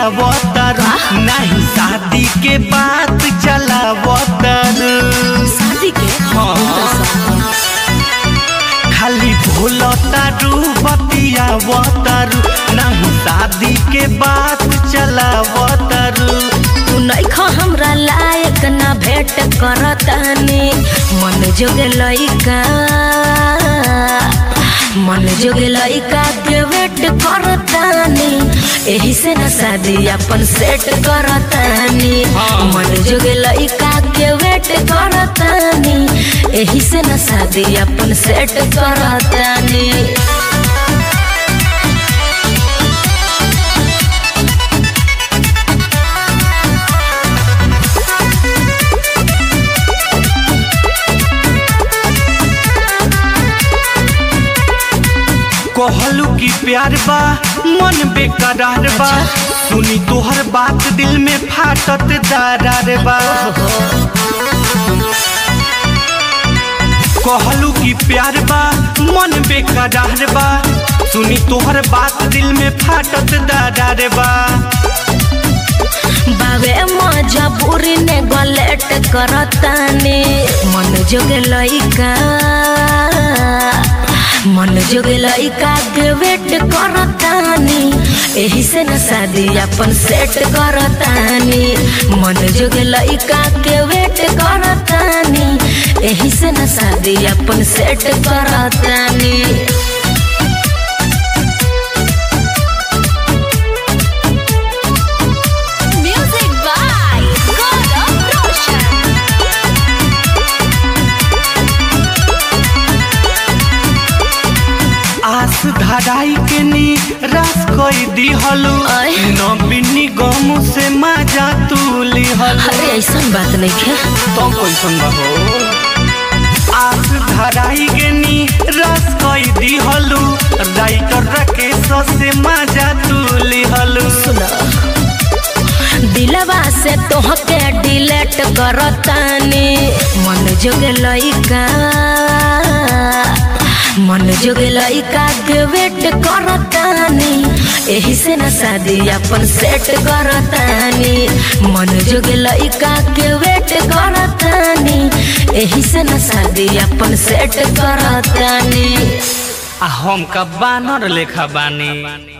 बतियावतर नहीं शादी के बात चलावतर शादी के हाँ। खाली भूलतारू बतियावतर नहीं शादी के बात चलावतर तू नइखा हमरा लायक ना भेंट करतानी मन जोगे लइका मन जोगे लइका के वेट करतानी एही से ना शादी अपन सेट करतानी हाँ। मन जोगे लइका के वेट करतानी एही से ना शादी अपन सेट करतानी कहलू की प्यार बा मन बेकरार बा सुनी तोहर बात दिल में फाटत दरार बा कहलू की प्यार बा मन बेकरार बा सुनी तोहर बात दिल में फाटत दरार बा बाबे मजबूरी ने गलेट करतानी मन जोगे लइका मन जोगे लइका के वेट करतानी एही से न शादी अपन सेट करतानी मन जोगे लइका के वेट करतानी एही से न शादी अपन सेट करतानी Music by God of Roshan. आस धराई के नी रस कोई दिहलू आय। नबिनी गम से मजा तू लिहलू अरे ऐसा बात नहीं है तो कैसन बा हो आस धराई के नी रस कोई दिहलू राइटर राकेश से मजा तू लिहलू सुना दिलवा से तोहके डिलेट करतानी मन जोगे लइका मन जोगे लइका के वेट करतानी एही से न शादी अपन सेट करतानी मन जोगे लइका के वेट करतानी एही से न शादी अपन सेट करतानी आ हम का बानर लेखा बानी